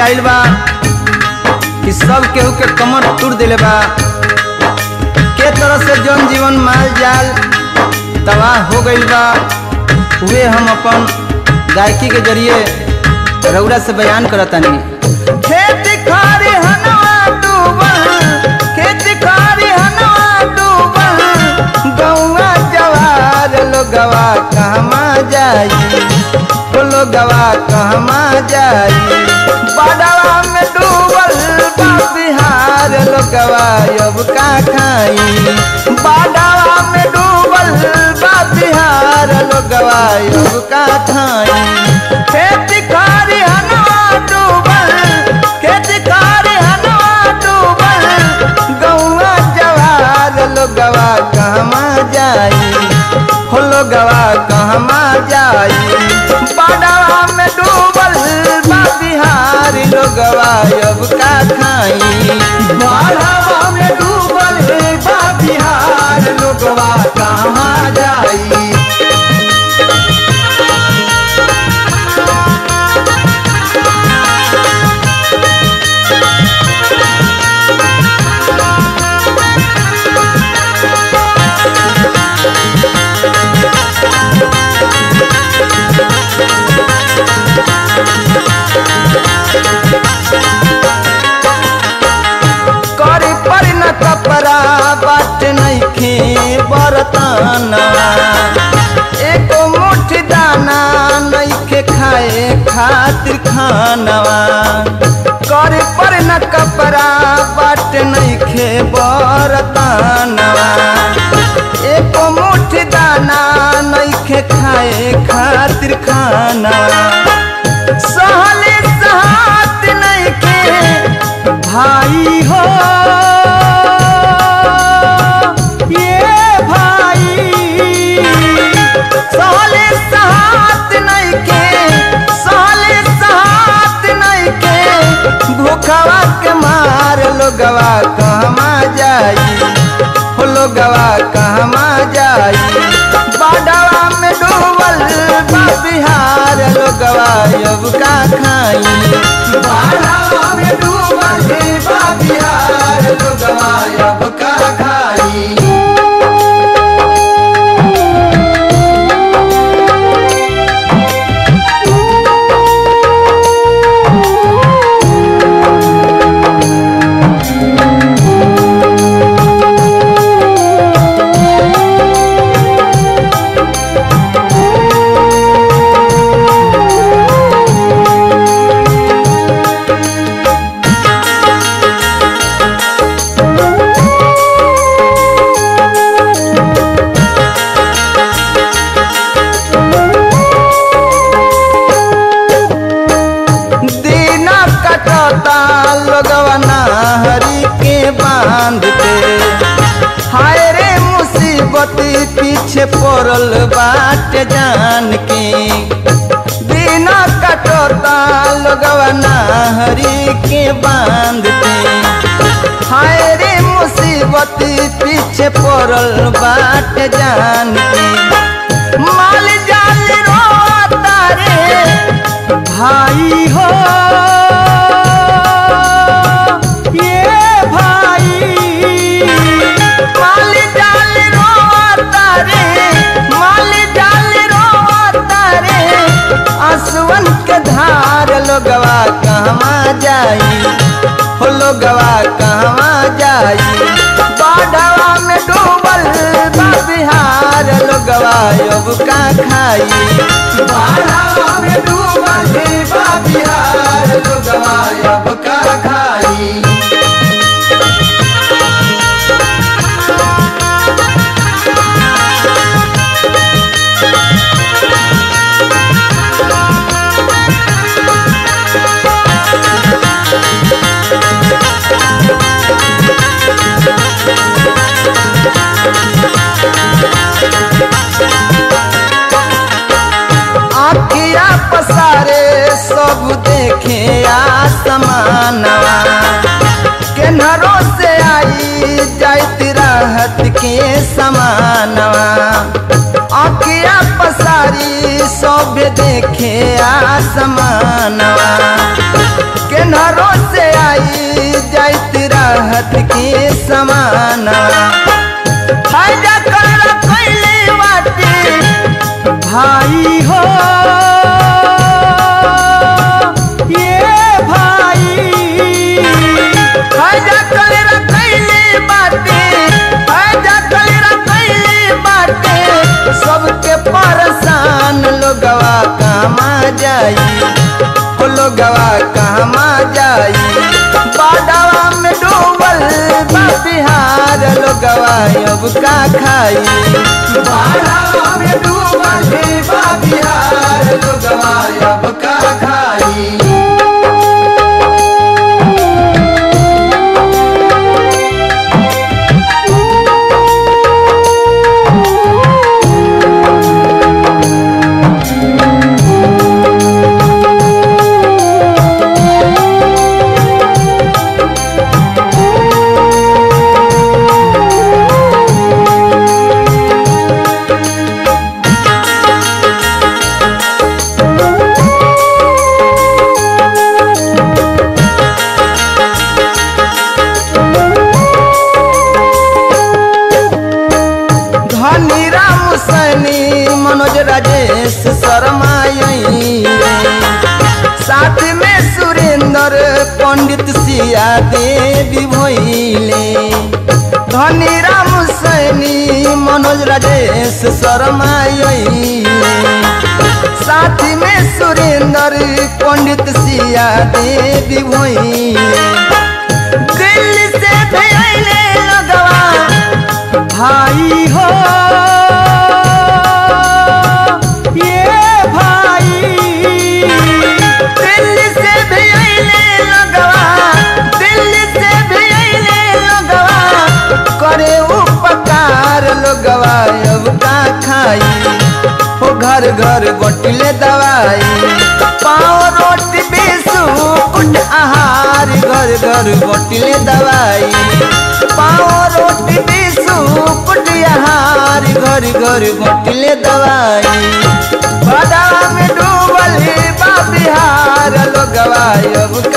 आइल बा कि सब केहू के कमर तोड़ दिले बा के तरह से जन जीवन माल जाल तबाह हो गइल बा उहे हम अपन गायकी के जरिए रउरा से बयान करतानी खेत खारी हनवा डूबल खेत खारी हनवा डूबल गौवा जवार लोगवा कहमा जाई ओ लोगवा कहमा जाई बाडवा में डूबल बा बिहार लोगवा अब का खाई बाडवा में डूबल बा बिहार लोगवा अब का खाई खेत खारी हनवा डूबल खेत खारी हनवा डूबल गौवा जवार लोगवा कहमा जाई हो लोगवा कहमा जाई बाडवा में डूबल बा बिहार लोगवा अब का खाई बाढ़वा में डूबल बा बिहार लोगवा कहाँ जाई करी पर न कपड़ा बाट नइखे बरताना एको मुट्ठी दाना नइखे खाए खातिर खानवा करे पर न कपड़ा बाट नइखे बरतानवा एको मुट्ठी दाना नइखे खाए खातिर खानवा सहले सहात नइखे भाई हो ये भाई सहले सहात नइखे सहले सहात नइखे भूखवा के मार लोगवा कहमा जाई हो लोगवा कहमा जाई बाडवा में डूबल बा बिहार लोगवा अब का खाई बाढ़वा में डूबल बा बिहार लोगवा अब का खाई दीना कटता लोगवा हरी के बांध के हाय रे मुसीबत पीछे पड़ल बाट जान के दीना कटता लोगवा हरी के बांध के हाय रे मुसीबत पीछे पड़ल बाट जान के माल जाल रोता रे भाई हो ये भाई माल जाल रोता रे माल जाल रोता रे आंसुअन के धार लोगवा कहवा जाई हो लोगवा कहवा जाई बाढ़वा में डूबल बा बिहार लोगवा अब का खाई बाढ़वा में डूबल बा बिहार लोगवा अब का खाई आखिया पसारे सब देखे आसमानवा केनरो से आई जाइत राहत के समानवा आखिया पसारी सब देखे आसमानवा केनरो राहत के समाना फायदा कर कैले बाटे भाई हो ये भाई फायदा कर कैले बाटे फायदा कर कैले बाटे सबके परेशान लोगवा कमा जाई ओ लोगवा कहमा जाई बाडवा में डूबल बा बिहार लोगवा अब का खाई बाढ़ा में डूबल हे बा बिहार लोगवा अब का खाई धनी राम सैनी मनोज राजेश शर्मा यहीं साथ में सुरेंद्र पंडित सिया देवी भोइले धनी राम सैनी मनोज राजेश शर्मा यहीं साथ में सुरेंद्र पंडित सिया देवी भोइले दिल्ली से भेले लगवा भाई हो ये भाई दिल्ली से भी अइले लगवा दिल्ली से भी अइले लगवा करे उपकार लोगवा अब का खाई हो घर घर बटले दवाई पाँव रोटी बिस्कुट आहार घर घर बटले दवाई पाँव रोटी बिस्कुट आहार घर घर बटले दवाई बादाम में डूबल बा बिहार लोगवा अब